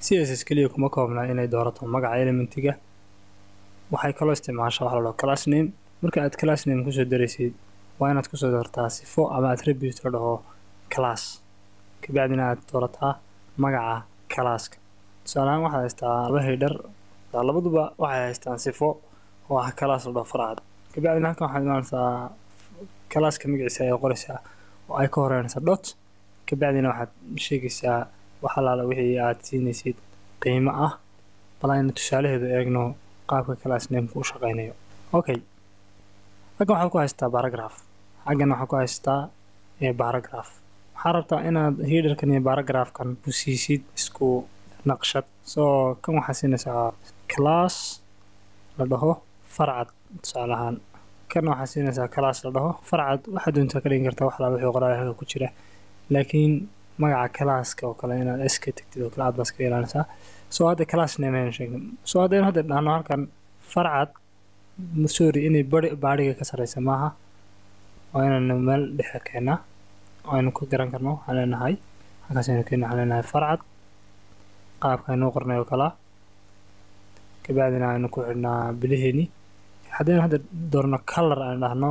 css keliya kuma koobna inay doorato magaca elementiga waxay kaloo isticmaashaa waxa la dhaho class name marka aad class name kusoo daraysid waa inaad kusoo doortaa sifo ama attribute la dhaho class kabacdina aad doorataa magaca classka tusaalehaan waxaad haystaa laba heydhar labaduba waxay haystaan sifo oo ah class la dhaho farcad kabacdina halkan waxaad imaanaysaa classka magaciisa ayaad qoraysaa oo ay ka horeynaysaa dot kabacdina waxaad sheegaysaa wax alaala wixii aad siinaysid qiimo ah bal aynu tusaalaheedu eegno qaabka class nameka u shaqeynayo okay halkan waxaad ku haystaa baragraph xaggan waxaad ku haystaa baragraph waxaa rabtaa inaad headerkan iyo baragraphkan ku siisid isku naqshad soo kan waxaad siinaysaa class la dhaho farcad tusaale ahaan kan waxaad siinaysaa class la dhaho farcad waxaad doontaa ka dhigin kartaa wax alaala wixii qoraal halka ku jira laakiin magaca classka oo kale inaad s ka tagtid oo kale aad baas ka ilaalinaysaa soo hadda class name ayaan sheegnay soo haddaynu hadda dhahno halkan farcad sorry inay bari baadhiga ka sarreysa maaha waa inaynu meel dhexe keennaa oo aynu ku garan karno waxaan leenahay halkaas aynu keenna waxaan leenahay farcad qaabka aynuu qornay oo kalea kabacdina aynu ku xidhnaa biliheeni haddaynu hadda doorno color aan dhahno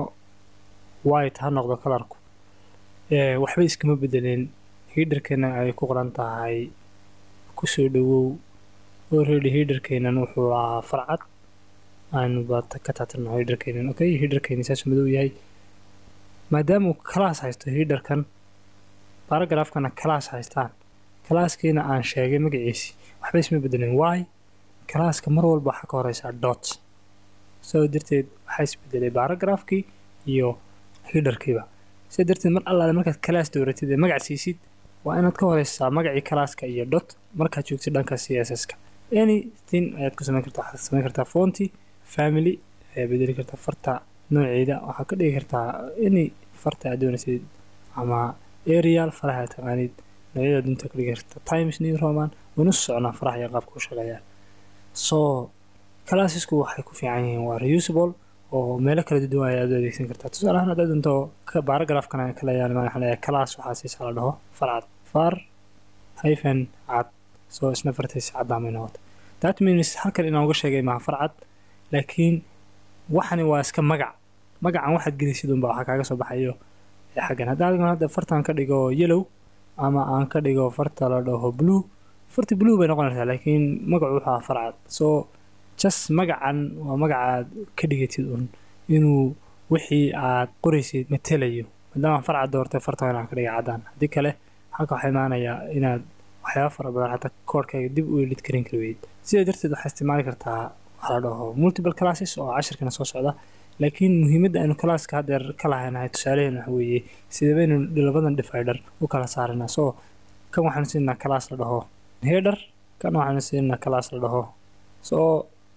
white ha noqdo colorku waxba iskama bedeleen hiderkana ay ku qoran tahay kusoo dhawow already hiderkeenan wuxuu ahaa farcad aynu ba ka taatirno hiderkeenan okay hiderkeeni saasuu madow yahay maadaama uu class haysto hiderkan baragraafkana class haystaan classkiina aan sheegay magaciisi waxba isma bedeleen why classka mar walba waxaa ka horeysaa dot soo darteed waxaa isbedelay baragraafkii iyo hiderkiiba sidaa darteed mar allaale markaad class dooratid ee magac siisid waa inaad ka horeysaa magacii classka iyo dot markaad joogtid dhanka c s s ka anything ayaad ku sameyn kartaa waxaad sameyn kartaa fonty family ayaad bedeli kartaa farta nooceeda waxaad ka dhigi kartaa any farta aad doonaysid ama aerial faraha aad taqaanid noocyada dunta ka dhigi karta times new roman waynu socnaa faraha iyo qaabka u shaqeeyaan so classesku waxay ku fiican yihiin waa reusable oo meelo kala duwan ayaad u adeegsan kartaa tusaale ahaan haddaad doonto baragraafkana kala yaalmaan waxaa leeyahay class waxaa siisaa la dhaho farcad far hyphen cad soo isna fartaysa caddaamay noqota that means halkan inaan uga sheegay maha farcad laakiin waxani waa iska magac magacan waxaad gelisid unba waxaa kaaga soo baxayo xaggan haddaan hadda fartan ka dhigo yellow ama aan ka dhigo farta la dhaho blue farti blue bay noqonaysaa laakiin magacu wuxuu ahaa farcad soo just magacan waa magacaad ka dhigatid un inuu wixii aad qoraysid matelayo maadaama farcad doortay fartan inaan ka dhiga caddaan haddii kale halka waxaa imaanayaa inaad waxyaaba fara badan xataa koodhkayga dib u elid karin karweyd sidaa darteed waxaa isticmaali kartaa waxaa la dhaho multiple classes oo cashirkana soo socda laakiin muhiimadda aynu classka haddeer ka lahaynahay tusaaleheen waxa weeye sidee baynu labadan divider u kala saarinaa soo kan waxaanu siinaa class la dhaho header kan waxaanu siinaa class la dhaho soo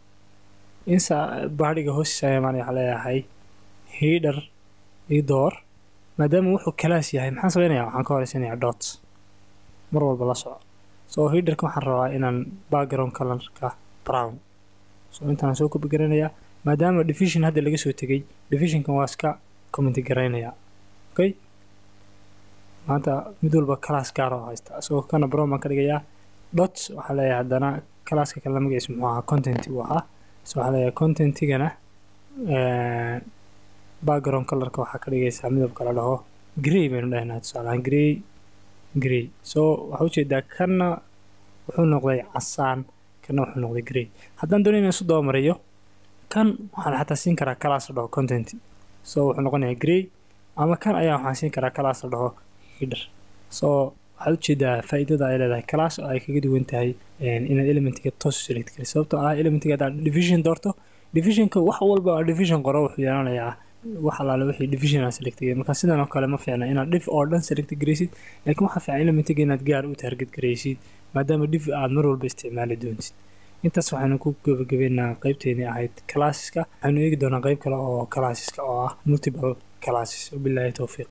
insa baadhiga hoostiisa ayaa imaanaya waxaa leeyahay header ii door maadaama wuxuu class yahay maxaan samaynayaa waxaan ka horeysanayaa dot mar walba la soco soo hiderka waxaan rabaa inaan background colorka brown so intaan soo kobi garanayaa maadaama division hadda laga soo tegay divisionkan waa iska commenti garaynayaa okay maanta mid walba class gaar oo haysta isagoo kana brown baan ka dhigayaa dot waxaa leeyahay haddana classka kale magaciisa muxuu ahaa content uu ahaa so waxaa leeyahay contentigana background colorka waxaa ka dhigaysaa midabka la dhaho grey baynu dhahnaa tusaalahaan grey grey so waxaa ujeedaa kanna wuxuu noqday casaan kanna wuxuu noqday grey haddaan doonay inaan isu dabamariyo kan waxaan xataa siin karaa class la dhaho content so wuxuu noqonayaa grey ama kan ayaa waxaan siin karaa class la dhaho header so waxaad ujeedaa faa'iidada ay leedahay class oo ay kaga duwan tahay inaad elementiga toos select kari sababtoo ah elementiga haddaad division doorto divisionka wax walba oo division qoro wuxuu yeelanayaa wax alaale wixii division aan select garay marka sidan oo kale ma fiicna inaad dhif oo dhan select garaysid laakiin waxaa fiican elementiga inaad gaar u target garaysid maadaama dhif aad mar walba isticmaali doontid intaas waxaynu ku gabagabeynaa qeybteedii ahayd classeska waxaynu eegi doonaa qeyb kale oo classeska oo ah multiple classes wabilaahi towfiiq